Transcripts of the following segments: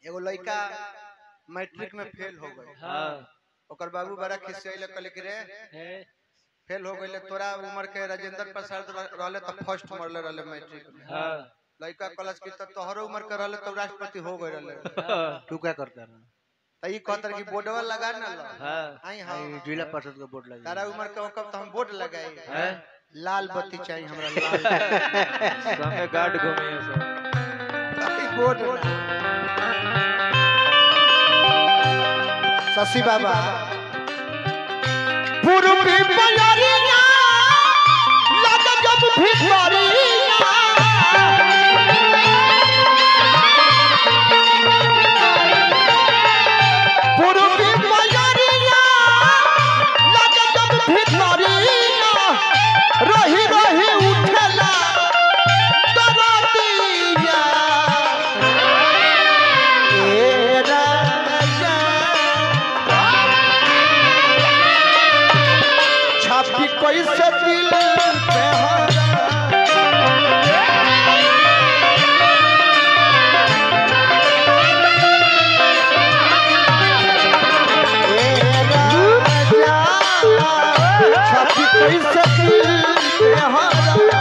एगो लड़का मैट्रिक में फेल हो गए हाँ ओकर बाबू बड़ा खिसियल कहले कि रे है फेल हो गइले तोरा उम्र के राजेंद्र प्रसाद रह- रहले त फर्स्ट मरले रहले मैट्रिक में हाँ लड़का कॉलेज की त तोहरो उम्र के रहले त राष्ट्रपति हो गए रहले हाँ तू क्या करता है त ई कहतर कि बोर्डवा लगा ना लो हाँ आई हां आई जिला परिषद का बोर्ड लगा तारा उम्र के होकर त हम बोर्ड लगाई हैं? लाल बत्ती चाहिए हमरा लाल संगे गार्ड घूमे हैं सब ई बोर्ड ना शशि बाबा पूर्वी बयरिया लग जब भितरिया पूर्वी बयरिया लग जब भितरिया रही रही उठला दरदिया ए राजा छापी कैसे दिल पे हरा ए राजा, छापी कैसे दिल पे हरा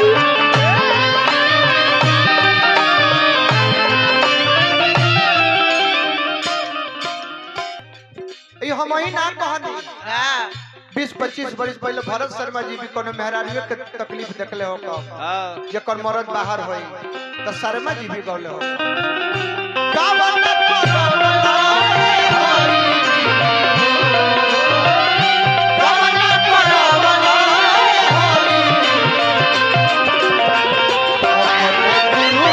ई हम ही ना कहनी हाँ बीस पच्चीस बरिस पहले भरत शर्मा जी भी कोनो मेहरानियों के तकलीफ देखले हो कब हाँ जेकर मरद बाहर होई त शर्मा जी भी गौले हो गावन करवला हरी गावन करवला हरी गुरु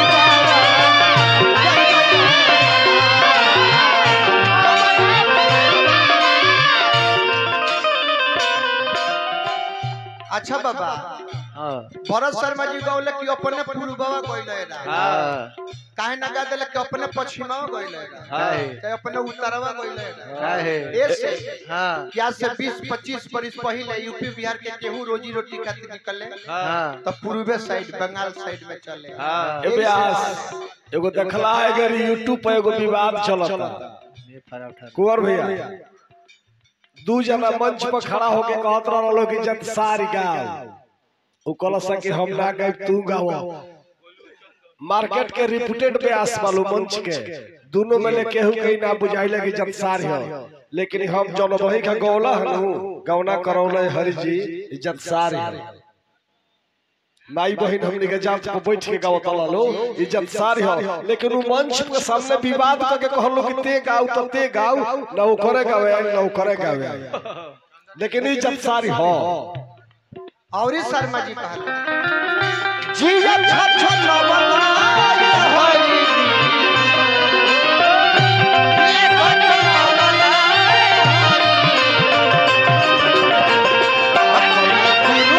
अच्छा बाबा हाँ भरत शर्मा जी गौले कि अपने पूर्ववा गौले रहा हाँ काहे ना गा देले कि अपने पश्चिमवा गौले रहा हाँ चाहे अपने उत्तरवा गौले रहा क्या है ऐसे हाँ क्या से 20 25 बरिस पहले यूपी बिहार के केहू रोजी रोटी खातिर निकले हाँ तो पूर्वे साइड बंगाल साइड में चले हाँ ए व्यास एगो देखला है अगर यूट्यूब पे एगो विवाद चलता ये फरा उठा कुंवर भैया दू जना मंच पर खड़ा होके कहत रहलो कि जब सारी गाओ उ कहलस कि हम ना गाय तू गाओ मार्केट के रिप्यूटेड व्यास वालो मंच के दोनों में ले केहू कहीं ना बुझाइले कि जब सारी हो लेकिन हम जौन वही का गौला हनु गौना करौले हरि जी इज्जत सारी हो माई बहन हमने के जात पर बैठ के गावत लो इज्जत सारी हो लेकिन उ मंच के सामने विवाद करके कहलो कि ते गाओ तो ते गाओ ना उ करे गावे ना उ करे गावे लेकिन इज्जत सारी हो और ही शर्मा जी कहले जिया छछ लवला हरी ये कटवला हरी गुरु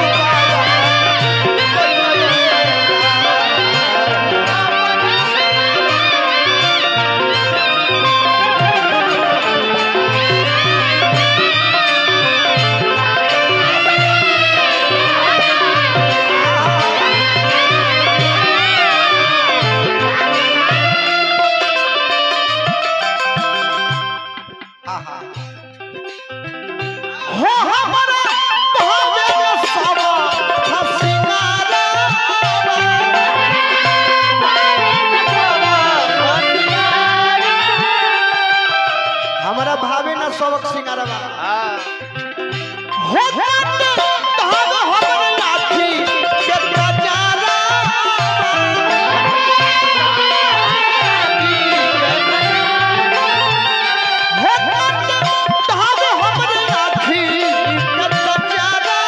हाँ हाँ हो हमरा भावे न सावा हसिनारा हमारा भावे ना सबक सिंगारवा हाँ हो जाते धाग हमर लाठी के गजारा हो जाते धाग हमर लाठी के गजारा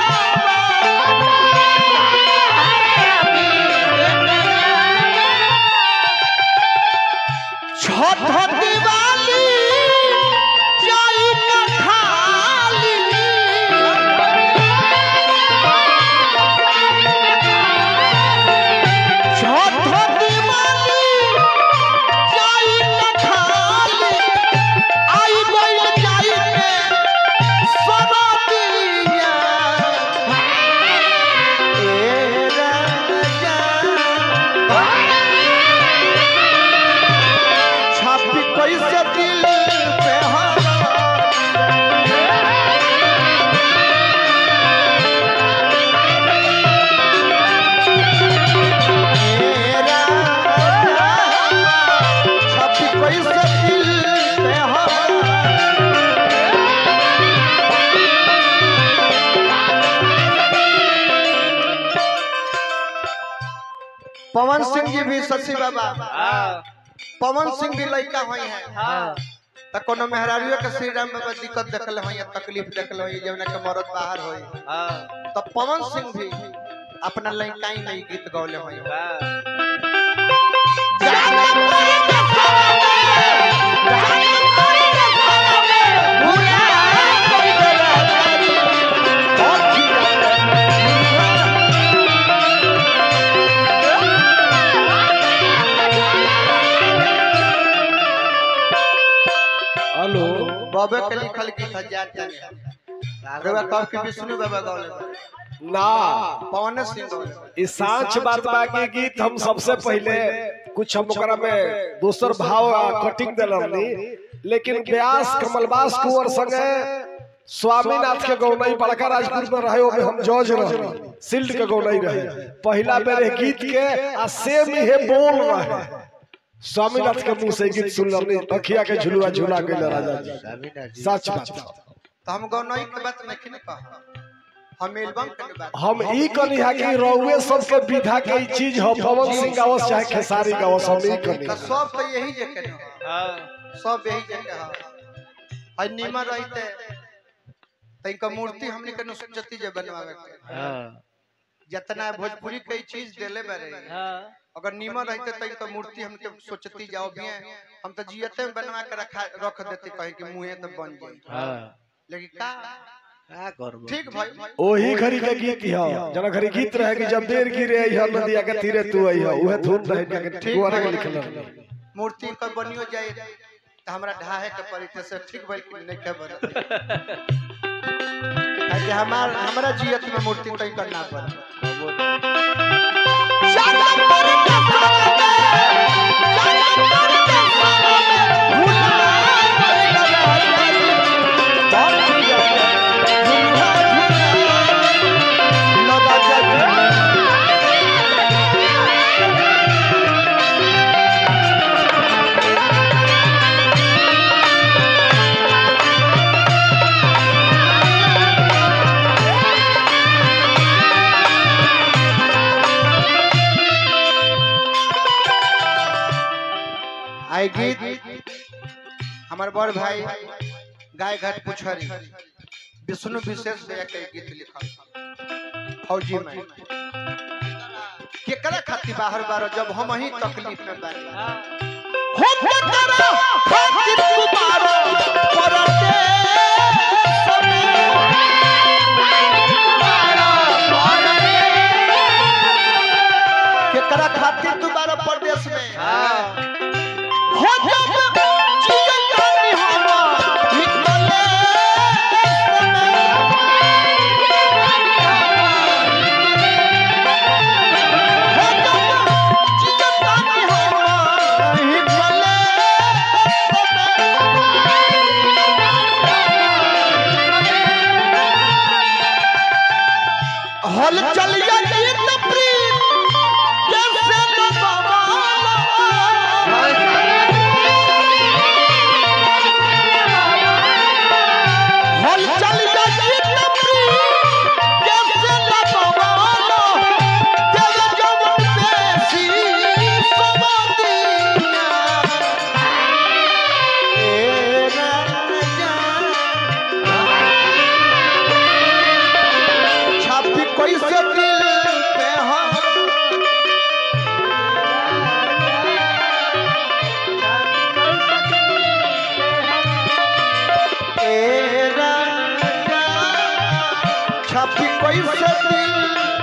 छठ दिवाली जाई न खाली छठ दिवाली जाई न खाली आई गइल जाई के सरदिया ए राजा भी शशि बाबा हाँ पवन सिंह भी लड़का हुई है हाँ त कोनो मेहरारियो के श्री राम बाबा दिक्कत देखल हुई है तकलीफ देखल हुई जौना के मरद बाहर हुई हाँ तो पवन सिंह भी अपना लड़काई में ही गीत गौले हुई हाँ हेलो बाबे के लिखल गीत है जान जाने रउआ कब के विष्णु बाबा गौले बा। ना पवन सिंह गौले बा। ई सांच बात बा के गीत हम सबसे पहले कुछ हम ओकरा में दोसर भाव आ कटिंग देल रहनी लेकिन व्यास कमलबास कुंवर संगे स्वामीनाथ के गौनई बड़का राजपुर में रहे ओमे हम जज रहे सिल्ड के गौनई रहे पहला बेर ए गीत के आ सेम ही बोल रहे स्वामीनाथ के मुंह से गीत सुन रहनी अखिया के झुलुआ झुला गइल राजा जी सच बात तो हम गौनई के बात नहीं कहा हम एल्बम के बात हम ई कनी हा कि रउए सबके विधा के ई चीज हो पवन सिंह गावस चाहे खेसारी गावस हम ई कनी तो सब तो यही जे के न। हाँ सब यही जे के हा है नीमन रहते तैका मूर्ति हमनी के सोचती जे बनवावे के हाँ जितना भोजपुरी के ई चीज देले बारे हाँ अगर नीमन रहते तैका मूर्ति हमके सोचती जाओ भी हम तो जियते में बनवा के रखा रख देते कहे कि मुंहे तो बन जाई हाँ लेकिन का का करबो ठीक भाई ओही घड़ी के गीत हो जना घड़ी गीत रहे कि जब देर गिरे आई हो नदिया के तीरे तू आई हो उहे धुन रहे के कुआरे के लिखल रहे मूर्ति कर बनियो जाए तो हमरा ढाहे के पड़ी थे से ठीक भइल कि नहीं के बन कि हमार हमरा जियत में मूर्ति तय करना पड़ आई गीत हमार बड़ भाई गाय घाट पुछरी विष्णु विशेष दया के गीत लिखल फौजी में केकरा खातिर बाहर बारो जब हम ही तकलीफ में बानी हो केकरा खातिर तू बारो परदेश में केकरा खातिर तू बारो परदेश में हाँ हो जब जीवन जानी हवा निकले हो जब जीवन जानी हवा निकले हल चलिया गीत प्रीत कैसे न बाबा हल चल गई तपरी कैसे लगवालो तेरे जवन पेशी समादिया ए राजा छापी कैसे दिल पे हम ए राजा छापी कैसे दिल